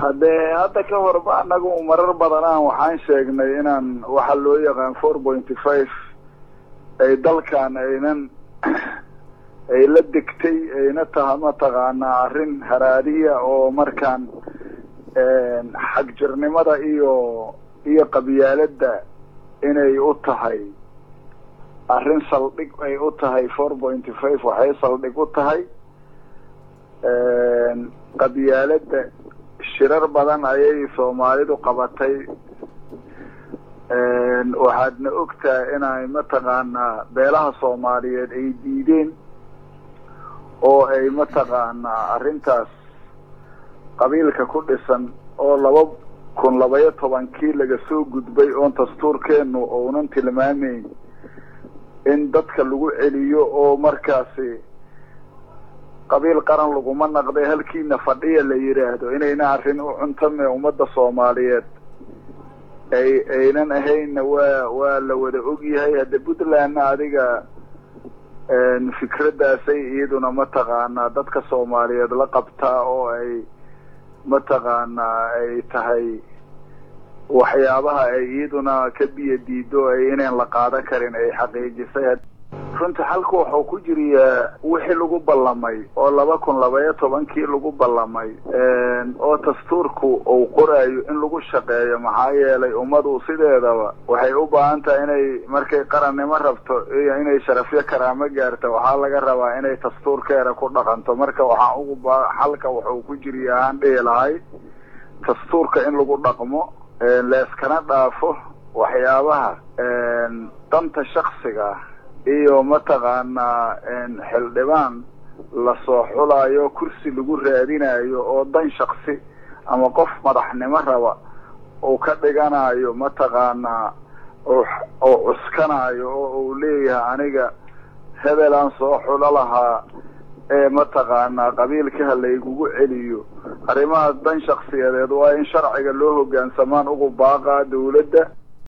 hadee hadda ka horba anagu marar badanaan waxaan sheegnay inaan waxa loo yaqaan four pointy five ay dalkan aynan ay la degtay ayna taha mataqaanaa arrin haraadiya oo markaan xagjirnimada iyo iyo qabyaaladda inay u tahay arrin saldhig ay u tahay four pointy five waxay saldhig u tahay qabyaaladda shirar badan ayay soomaalidu qabatay waxaadna ogtahay inay mataqaanaa beelaha soomaaliyeed ay diideen oo ay mataqaanaa arrintaas qabiilka ku dhisan oo laba kun labaiyo tobankii laga soo gudbay oon dastuurkeenu ounan tilmaameyn in dadka lagu celiyo oo markaasi qabiil qaran laguma naqday halkiina fadhiya la yidhaahdo inayna arrin u cuntame ummadda soomaaliyeed ay aynan ahaynna waa waa la wada ogyahay hadda puntlandna adiga fikraddaasay iyaduna mataqaanaa dadka soomaaliyeed la qabtaa oo ay mataqaanaa ay tahay waxyaabaha ay iyaduna ka biyo diido ay inayn la qaadan karin ay xaqiijisay runtii xalku waxuu ku jiriyaa wixii lagu ballamay oo laba kun labaiyo tobankii lagu ballamay oo dastuurku uu qoraayo in lagu shaqeeyo maxaa yeelay ummadu sideedaba waxay u baahan tahay inay markay qarannimo rabto iyo inay sharafyo karaamo gaarto waxaa laga rabaa inay dastuurkeeda ku dhaqanto marka waxaan ugu ba xalka wuxuu ku jiriya aan dhihi lahay dastuurka in lagu dhaqmo leeskana dhaafo waxyaabaha danta shaksiga iyo mataqaanaa xildhibaan lasoo xulaayo kursi lagu raadinayo oo dan shaksi ama qof madaxnimo raba uu ka dhiganayo mataqaanaa oo cuskanayo oo uu leeyahay aniga hebelaan soo xulo lahaa ee mataqaanaa qabiilkaha laygugu celiyo arrimahaas dan shaksiyadeed waa in sharciga loo hoggaansamaan ugu baaqaa dawladda